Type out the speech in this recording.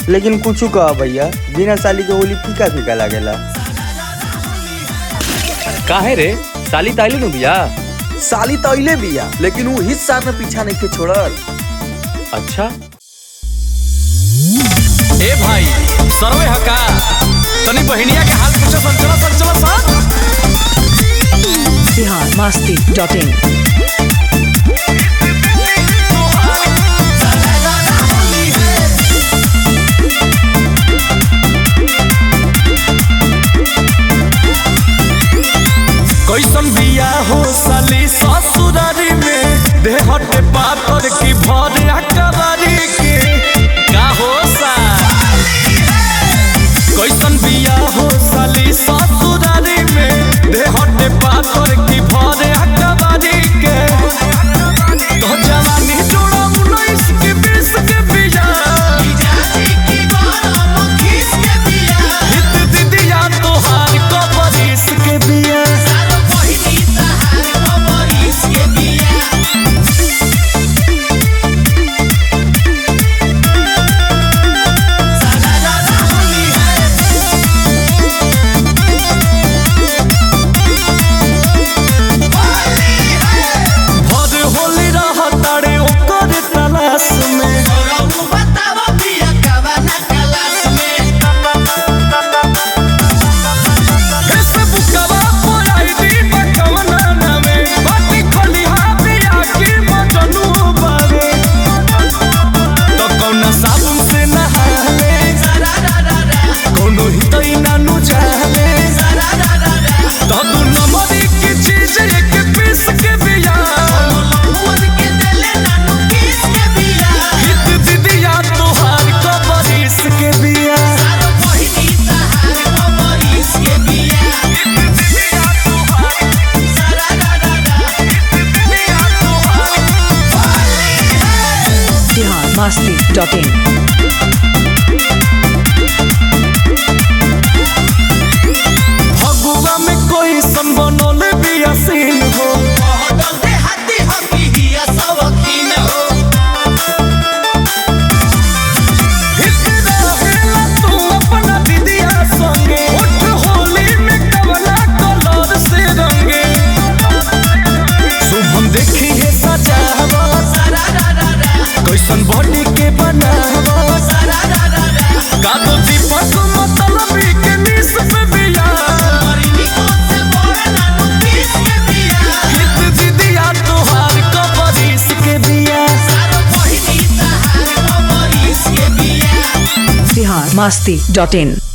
लेकिन कुछ कह भैया बिना साली के होली फीका फीका लागेला काहे रे साली ताइली नु बिया साली तो अइले बिया लेकिन वो हित साथ में पीछा नहीं के छोड़ल अच्छा ए भाई सरवे हका तनी बहिनिया के हाल पूछो संचला संचला सा बिहार मस्ती डॉट इन कैसन बिया हो साली ससुरारी में देहटे पातर की भर अकबारी के का हो सा कैसन बिया हो साली ससुरारी में देहटे पातर की भर अकबारी के तो जवानी जोड़ा उन्नीस के बीस के बिया हित दीदिया तोहार कबरीस के बिया भर होली रह तारे ओकर तलाश में फेसबुकवा पर आईडी बकवना नामे बाटी खलिहा बिया के मजनू बावे तो कौना साबुन से नहाले कौनो हितई नानु जाले तो तू नमरी की चीज एक पीस के बिया हित दीदिया तोहार कबरीस के बिया बिहार मस्ती डॉट इन फगुआ में कोई संबनल बियासीन हो हित रहेला तू अपना दीदिया संगे उठ होली में कवला कलर से रंगे शुभम देखी है सजावा कैसन बॉडी के बनावा का तो दीपक मतलबी के निस पे बिया हित दीदिया तोहार कबरीस के बिया बिहार मस्ती डॉट इन